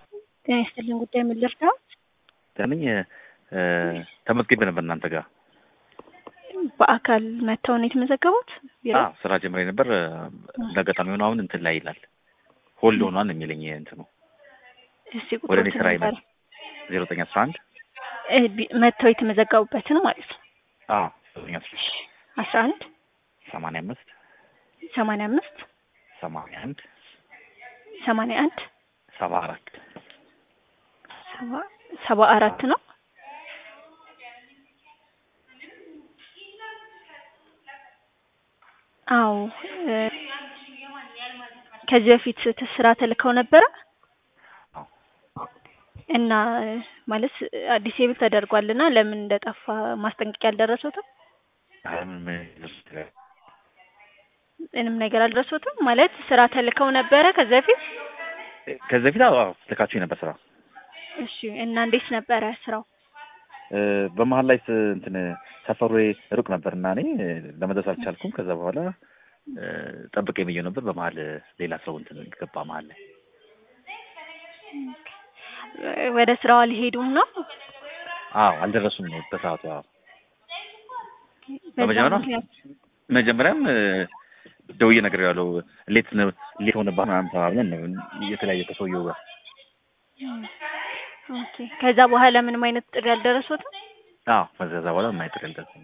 ጤና ይስጥልኝ። ጉዳይ ምን ልርዳው? ለምኝ ተመዝግቤ ነበር እናንተ ጋር በአካል መጥተው ነው የተመዘገቡት? ቢሮ? አዎ ስራ ጀምሬ ነበር። እንዳጋጣሚ ሆኖ አሁን እንትን ላይ ይላል ሆልድ ሆኗል የሚለኝ እንትኑ እስቲ ወደ እኔ ቁጥሮትን ስራ ንገረኝ። ይመጣል ዜሮ ዘጠኝ አስራ አንድ እ ቢ- መጥተው የተመዘገቡበትን ማለት ነው። አዎ ዘጠኝ አስራ አስራ አንድ ሰማንያ አምስት ሰማንያ አምስት ሰማንያ አንድ ሰማንያ አንድ ሰባ አራት ሰባ ሰባ አራት ነው። አዎ እ ከዚህ በፊት ት- ስራ ተልከው ነበረ አዎ እና እ ማለት አዲስ ብል ተደርጓልና ለምን እንደጠፋ ማስጠንቀቂያ አልደረሱትም? አይ ምንም ይደርስ ይችላል። ምንም ነገር አልደረሱትም ማለት ስራ ተልከው ነበረ ከዚህ በፊት? ከዚህ በፊት አዎ አዎ ልካችሁ ነበር ስራ እሺ እና እንዴት ነበረ ስራው? እ በመሀል ላይ ስ- እንትን ሰፈሩ ሩቅ ነበር እና እኔ እ ለመድረስ አልቻልኩም። ከዛ በኋላ እ ጠብቄ ብዬው ነበር። በመሀል እ ሌላ ሰው እንትን ገባ መሀል ላይ እ ወደ ስራው አልሄዱም ነው? አዎ አልደረሱም በሰዓቱ። አዎ በዛ በመጀመሪያ ምክንያት መጀመሪያም እ ደውዬ ነገር ያለው ሌት ነው ሌት ሆነባ ምናምን ተባብለን ነው የተለያየ ከሰውየው ጋር ኦኬ። ከዛ በኋላ ምንም አይነት ጥሪ አልደረሱትም? አዎ ከዛ በኋላ የማይጥር ያልደረሰኝ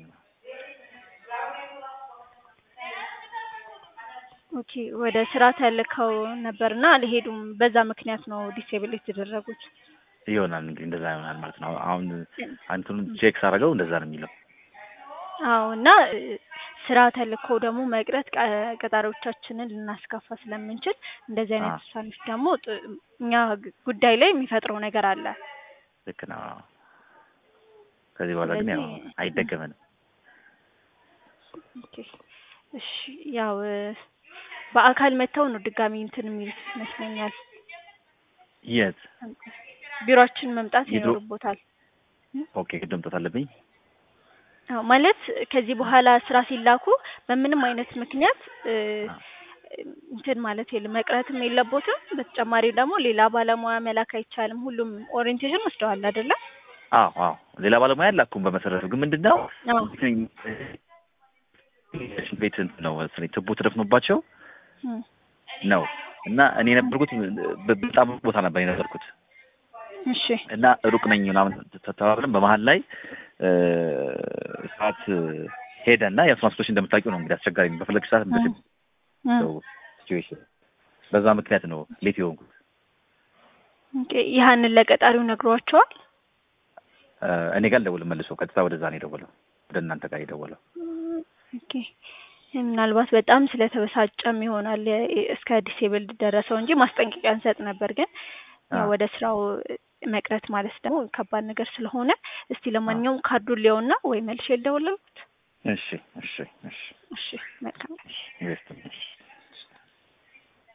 ኦኬ። ወደ ስራ ተልከው ነበርና አልሄዱም። በዛ ምክንያት ነው ዲሴብል የተደረጉት። ይሆናል እንግዲህ እንደዛ ይሆናል ማለት ነው። አሁን አንቱን ቼክ ሳደርገው እንደዛ ነው የሚለው። አዎ እና እ ስራ ተልከው ደግሞ መቅረት ቀ- ቀጣሪዎቻችንን ልናስከፋ ስለምንችል እንደዚህ አይነት አዎ። ውሳኔዎች ደግሞ ጥ- እኛ ግ- ጉዳይ ላይ የሚፈጥረው ነገር አለ። ልክ ነው። ከዚህ በኋላ ግን ያው ስለዚህ- አይደገመንም። ኦኬ እሺ። ያው እ በአካል መጥተው ነው ድጋሚ እንትን የሚሉት ይመስለኛል። የት ቢሮአችን መምጣት የድሮ- ይኖርቦታል። ኦኬ ግድ መምጣት አለብኝ። አዎ ማለት ከዚህ በኋላ ስራ ሲላኩ በምንም አይነት ምክንያት እ አዎ። እንትን ማለት የለም መቅረትም የለቦትም። በተጨማሪ ደግሞ ሌላ ባለሙያ መላክ አይቻልም። ሁሉም ኦሪየንቴሽን ወስደዋል አይደለ? አዎ አዎ ሌላ ባለሙያ አላኩም። በመሰረቱ ግን ምንድን ነው አዎ ሽንት ቤት እንትን ነው መሰለኝ ትቦ ተደፍኖባቸው እም፣ ነው እና እኔ የነበርኩት በ- በጣም ሩቅ ቦታ ነበር የነበርኩት እሺ እና ሩቅ ነኝ ምናምን ተባብለን በመሀል ላይ እ ሰዓት ሄደ እና ያው ትራንስፖርት እንደምታውቂው ነው እንግዲህ አስቸጋሪ ነው። በፈለግሽ ሰዓት እም፣ እም። ሲቹዌሽን በዛ ምክንያት ነው ሌት የሆንኩት። ኦኬ ያህንን ለቀጣሪው ነግሯቸዋል? እ እኔ ጋር አልደወለም መልሶ ቀጥታ ወደዛ ነው የደወለው፣ ወደ እናንተ ጋር የደወለው። ኦኬ ምናልባት በጣም ስለተበሳጨም ይሆናል የ- እስከ ዲሴብል ደረሰው እንጂ ማስጠንቀቂያ እንሰጥ ነበር። ግን ያው አዎ። ወደ ስራው መቅረት ማለት ደግሞ ከባድ ነገር ስለሆነ እስቲ ለማንኛውም ካርዱን ሊያውና ወይ መልሼ ልደውልልዎት። እሺ እሺ እሺ እሺ መልካም እሺ